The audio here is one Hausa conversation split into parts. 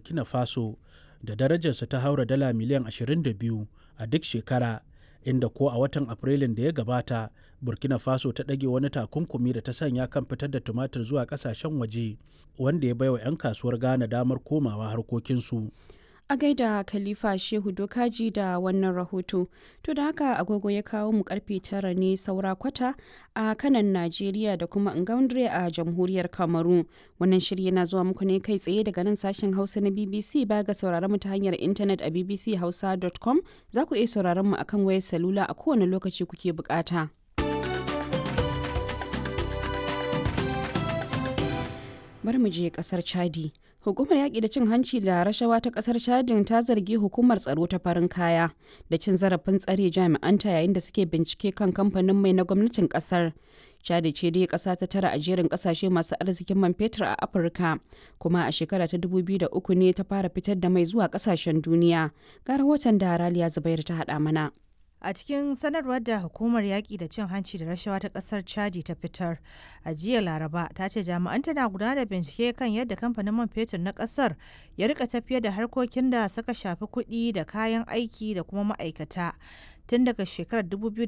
burkina faso da darajarsa ta haura dala miliyan 22 a duk shekara inda ko a watan afrilun da ya gabata burkina faso ta ɗage wani takunkumi da ta sanya kan fitar da tumatir zuwa ƙasashen waje wanda ya baiwa 'yan kasuwar ghana damar komawa harkokinsu a gaida khalifa shehu dokaji da wannan rahoto to da haka agogo ya kawo mu karfe tara ne saura kwata a kanan najeriya da kuma ngaundre a jamhuriyar kamaru wannan shirya na zuwa muku ne kai tsaye daga nan sashen hausa na bbc ba ga sauraron mu ta hanyar intanet a bbchausa.com za ku iya sauraron mu akan wayar salula a kowane lokaci kuke bukata. bari mu je kasar chadi hukumar yaƙi da cin hanci da rashawa ta kasar chadin ta zargi hukumar tsaro ta farin kaya da cin zarafin tsare jami'anta yayin da suke bincike kan kamfanin mai na gwamnatin kasar chadi ce dai ƙasa ta tara a jerin ƙasashe masu arzikin man fetur a afirka kuma a shekara ta 2003 ne ta fara fitar da mai zuwa ƙasashen duniya ga rahoton da raliya zubair ta haɗa mana a cikin sanarwar da hukumar yaƙi da cin hanci da rashawa ta ƙasar chadi ta fitar a jiya laraba ta ce jami'an tana gudanar da bincike kan yadda kamfanin man fetur na ƙasar ya rika tafiyar da harkokin da suka shafi kuɗi da kayan aiki da kuma ma'aikata tun daga shekarar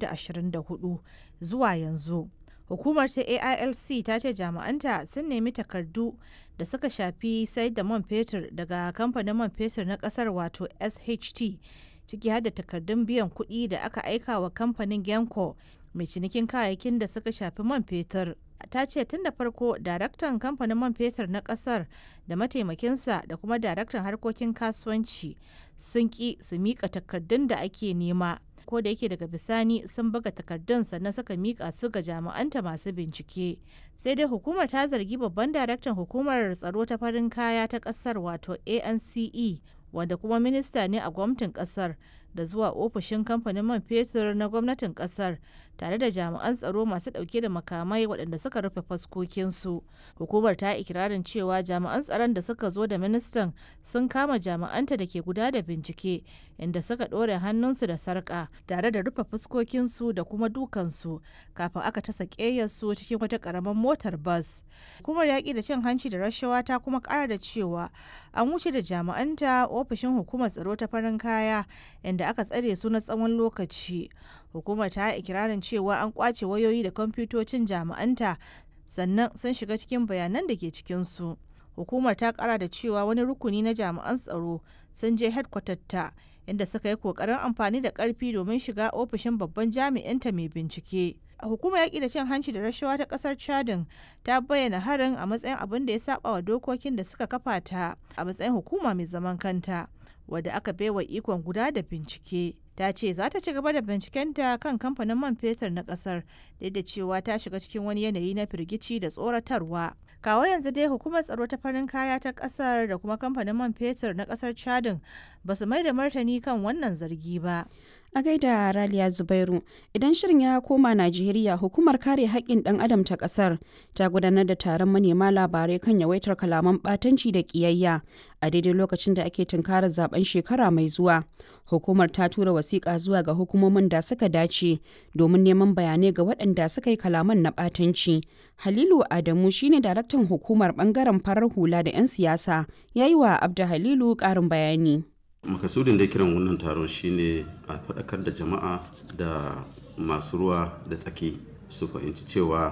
2024 zuwa yanzu hukumar ta ailc ta ce jami'anta sun nemi takardu da suka shafi sayar da man fetur daga kamfanin man fetur na ƙasar wato sht ciki har da takardun biyan kuɗi da aka aika wa kamfanin genco mai cinikin kayayyakin da suka shafi man fetur ta ce tun da farko daraktan kamfanin man fetur na kasar da mataimakinsa da kuma daraktan harkokin kasuwanci sun ki su mika takardun da ake nema ko da yake daga bisani sun buga takardun sannan suka mika su ga jami'anta masu bincike sai dai hukumar ta zargi babban daraktan hukumar tsaro ta farin kaya ta kasar wato ance wanda kuma minista ne a gwamnatin kasar da zuwa ofishin kamfanin man fetur na gwamnatin kasar tare da jami'an tsaro masu dauke da makamai waɗanda suka rufe faskokinsu hukumar ta ikirarin cewa jami'an tsaron da suka zo da ministan sun kama jami'anta da ke guda da bincike inda suka ɗore hannunsu da sarƙa tare da rufe fuskokinsu da kuma dukansu kafin aka tasa ƙeyarsu cikin wata ƙaramin motar bas hukumar yaƙi da cin hanci da rashawa ta kuma ƙara da cewa an wuce da jami'anta ofishin hukumar tsaro ta farin kaya inda aka tsare su na tsawon lokaci hukumar ta ikirarin cewa an kwace wayoyi da kwamfutocin jami'anta sannan sun shiga cikin bayanan da ke cikinsu hukumar ta kara da cewa wani rukuni na jami'an tsaro sun je ta inda suka yi kokarin amfani da karfi domin shiga ofishin babban jami'inta mai bincike hukumar yaƙi da cin hanci da rashawa ta ƙasar chadin ta bayyana harin a matsayin abin da ya saba wa dokokin da suka kafa ta a matsayin hukuma mai zaman kanta wadda aka baiwa ikon guda da bincike ta ce za ta ci gaba da bincikenta kan kamfanin man fetur na kasar da da cewa ta shiga cikin wani yanayi na firgici da tsoratarwa kawo yanzu dai hukumar tsaro ta farin kaya ta kasar da kuma kamfanin man fetur na kasar chadin ba su mai da martani kan wannan zargi ba a gaida raliya zubairu idan shirin ya koma najeriya hukumar kare haƙƙin ɗan adam ta ƙasar ta gudanar da taron manema labarai kan yawaitar kalaman ɓatanci da ƙiyayya a daidai lokacin da ake tunkarar zaben shekara mai zuwa hukumar ta tura wasiƙa zuwa ga hukumomin da suka dace domin neman bayanai ga waɗanda suka yi kalaman na ɓatanci halilu adamu shine daraktan hukumar ɓangaren farar hula da 'yan siyasa ya yi wa abda halilu ƙarin bayani makasudin da kiran wannan taron shine a faɗakar da jama'a da masu ruwa da tsaki su fahimci cewa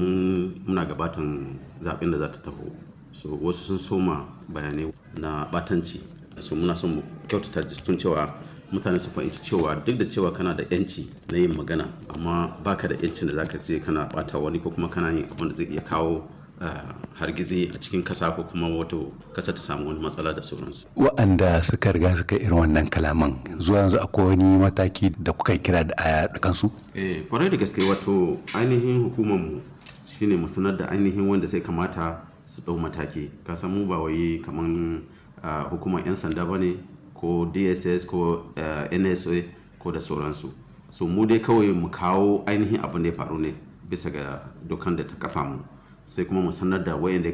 muna gabatan zaɓen da za ta taho so wasu sun soma bayanai na batanci so muna son mu kyautata tun cewa mutane su fahimci cewa duk da cewa kana da yanci na yin magana amma baka da yancin da zaka je kana bata wani ko kuma kana yin abin da zai iya kawo hargizi a cikin kasa ko kuma wato kasa ta samu wani matsala da sauransu. Wa'anda suka riga suka irin wannan kalaman zuwa yanzu akwai wani mataki da kuka kira da aya da kansu? Eh, kwarai da gaske wato ainihin hukumar mu shine mu sanar da ainihin wanda sai kamata su ɗau mataki. Ka san mu ba wai kaman hukumar 'yan sanda ba ne ko DSS ko NSA ko da sauransu. So mu dai kawai mu kawo ainihin abin da ya faru ne bisa ga dokan da ta kafa mu. sai kuma mu sanar da wayanda ya